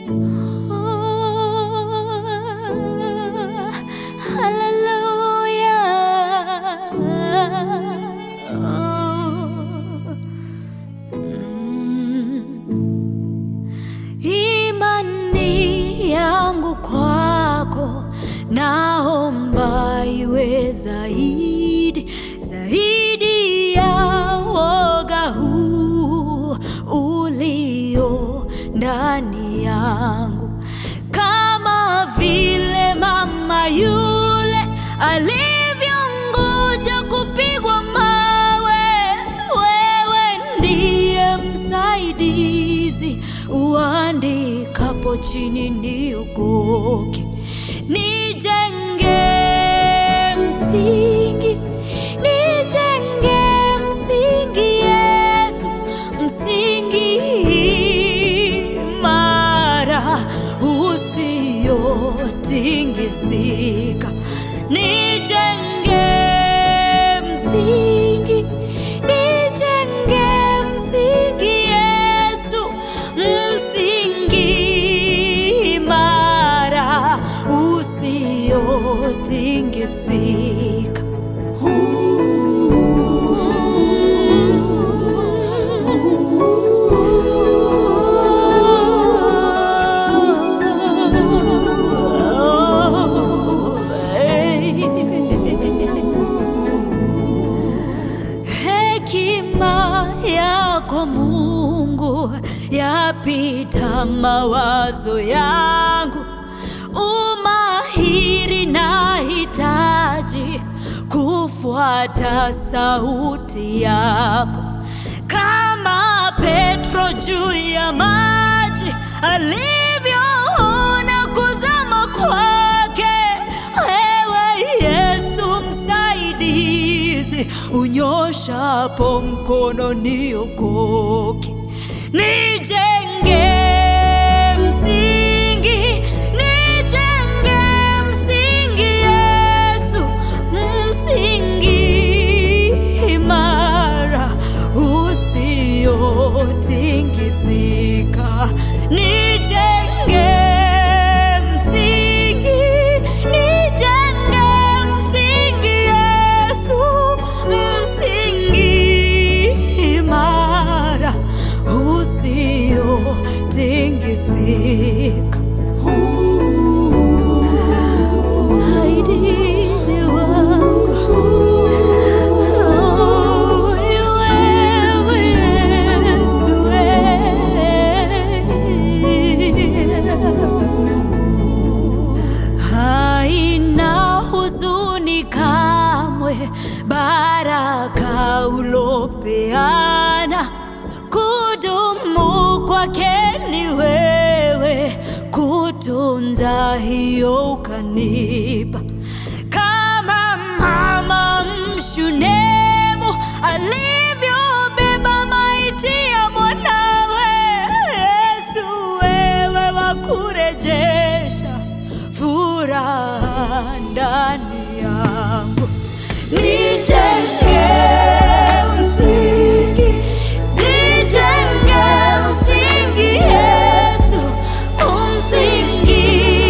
Imani yangu kwako naomba iwe zaidi zaidi ya woga huu ulio ndani yangu, kama vile mama yule alivyongoja kupigwa mawe. Wewe ndiye msaidizi, uandikapo chini niokoke, nijenge msingi, nijenge msingi, Yesu, msingi imara usiotingisika, nijenge msingi, nijenge msingi, Yesu, msingi imara usiotingisika. Hekima yako Mungu yapita mawazo yangu, umahiri nahitaji kufuata sauti yako, kama Petro juu ya maji alivyoona kuzama kwake. Wewe Yesu msaidizi, unyoshapo mkono niokoke, nijenge msingi, nijenge msingi, Yesu, msingi imara usiotingisika, nijenge msingi, nijenge msingi, Yesu, msingi imara usiotingisika. Msaidizi wangu, oh, ni wewe Yesu, wewe. Haina huzuni kamwe, baraka ulopeana kudumu kwake ni wewe, kutunza hiyo ukanipa, kama mama mshunemu alivyobeba maiti ya mwanawe. Yesu, wewe wakurejesha furaha ndani yangu, nijenge msingi, nijenge msingi, Yesu, msingi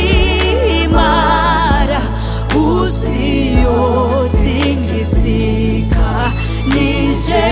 imara usiotingisika, nije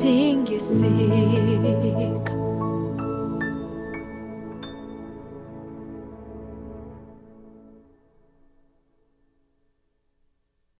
hautingisi